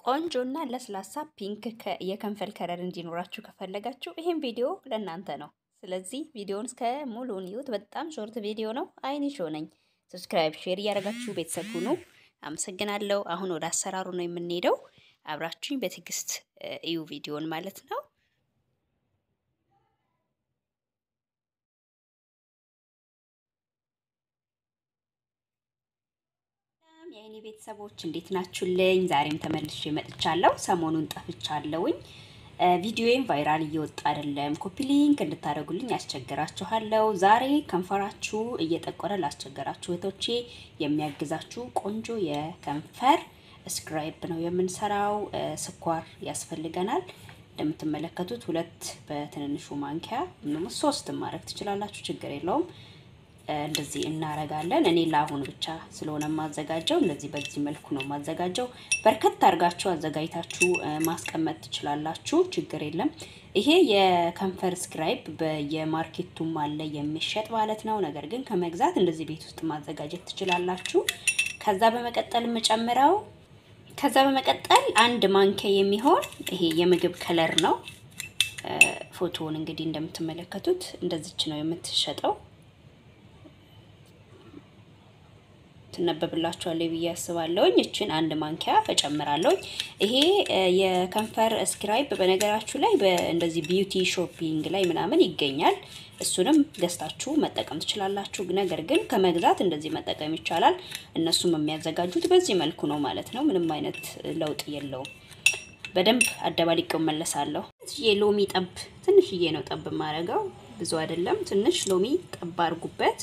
ቆንጆና ለስላሳ ፒንክ የከንፈር ከለር እንዲኖራችሁ ከፈለጋችሁ ይህም ቪዲዮ ለእናንተ ነው። ስለዚህ ቪዲዮውን እስከ ሙሉውን ይዩት። በጣም ሾርት ቪዲዮ ነው። አይኒ ሾ ነኝ። ሰብስክራይብ፣ ሼር እያደረጋችሁ ቤተሰብ ሁኑ። አመሰግናለሁ። አሁን ወደ አሰራሩ ነው የምንሄደው። አብራችሁኝ በትዕግስት እዩ ቪዲዮን ማለት ነው። የአይኔ ቤተሰቦች እንዴት ናችሁልኝ? ዛሬም ተመልሼ መጥቻለሁ። ሰሞኑን ጠፍቻለሁኝ። ቪዲዮዬም ቫይራል እየወጣ አይደለም። ኮፒ ሊንክ እንድታደርጉልኝ ያስቸግራችኋለሁ። ዛሬ ከንፈራችሁ እየጠቆረ ላስቸገራችሁ እህቶቼ የሚያግዛችሁ ቆንጆ የከንፈር ስክራይብ ነው የምንሰራው። ስኳር ያስፈልገናል። እንደምትመለከቱት ሁለት በትንንሹ ማንኪያ ሶስት ማድረግ ትችላላችሁ፣ ችግር የለውም። እንደዚህ እናረጋለን። እኔ ለአሁን ብቻ ስለሆነ የማዘጋጀው እንደዚህ በዚህ መልኩ ነው የማዘጋጀው። በርከት አድርጋችሁ አዘጋጅታችሁ ማስቀመጥ ትችላላችሁ፣ ችግር የለም። ይሄ የከንፈር ስክራይብ በየማርኬቱም አለ የሚሸጥ ማለት ነው። ነገር ግን ከመግዛት እንደዚህ ቤት ውስጥ ማዘጋጀት ትችላላችሁ። ከዛ በመቀጠል የምጨምረው ከዛ በመቀጠል አንድ ማንኪያ የሚሆን ይሄ የምግብ ከለር ነው። ፎቶውን እንግዲህ እንደምትመለከቱት እንደዚች ነው የምትሸጠው ትነበብላችኋለሁ ብዬ አስባለሁኝ። እችን አንድ ማንኪያ እጨምራለሁኝ። ይሄ የከንፈር ስክራይብ በነገራችሁ ላይ እንደዚህ ቢዩቲ ሾፒንግ ላይ ምናምን ይገኛል። እሱንም ገዝታችሁ መጠቀም ትችላላችሁ። ነገር ግን ከመግዛት እንደዚህ መጠቀም ይቻላል። እነሱም የሚያዘጋጁት በዚህ መልኩ ነው ማለት ነው። ምንም አይነት ለውጥ የለውም። በደንብ አደባልቄው መለሳለሁ። ሎሚ ጠብ ትንሽዬ ነው ጠብ የማደርገው፣ ብዙ አይደለም። ትንሽ ሎሚ ጠብ አድርጉበት።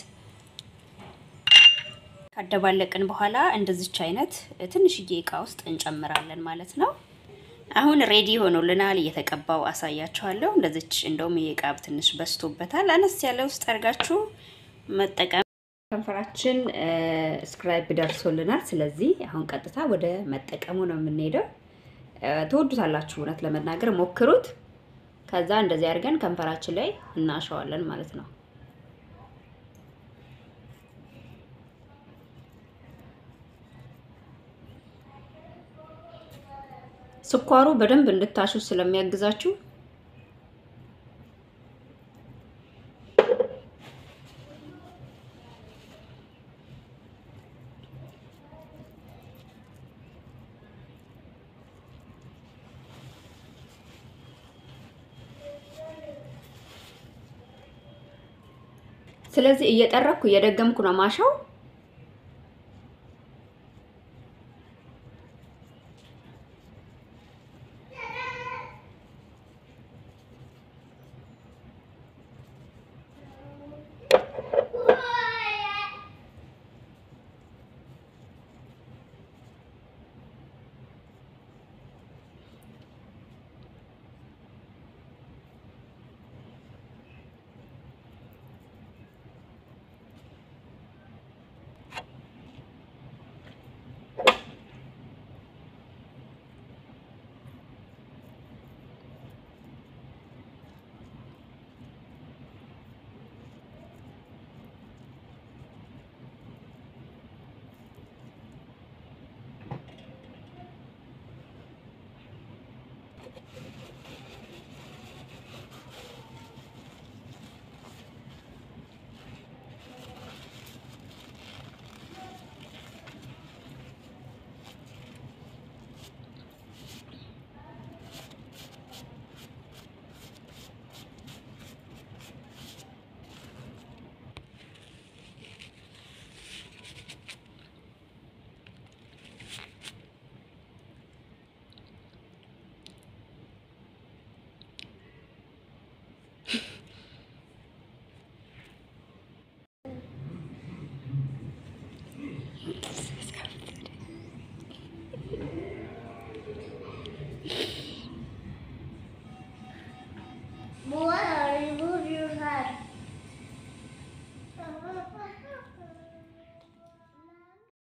ካደባለቅን በኋላ እንደዚች አይነት ትንሽዬ እቃ ውስጥ እንጨምራለን ማለት ነው። አሁን ሬዲ ሆኖልናል። እየተቀባው አሳያችኋለሁ። እንደዚች እንደውም ይሄ እቃ ትንሽ በስቶበታል። አነስ ያለ ውስጥ አድርጋችሁ መጠቀም። ከንፈራችን ስክራይብ ደርሶልናል። ስለዚህ አሁን ቀጥታ ወደ መጠቀሙ ነው የምንሄደው። ትወዱታላችሁ። እውነት ለመናገር ሞክሩት። ከዛ እንደዚህ አድርገን ከንፈራችን ላይ እናሸዋለን ማለት ነው። ስኳሩ በደንብ እንድታሹ ስለሚያግዛችሁ ስለዚህ እየጠረኩ እየደገምኩ ነው ማሻው።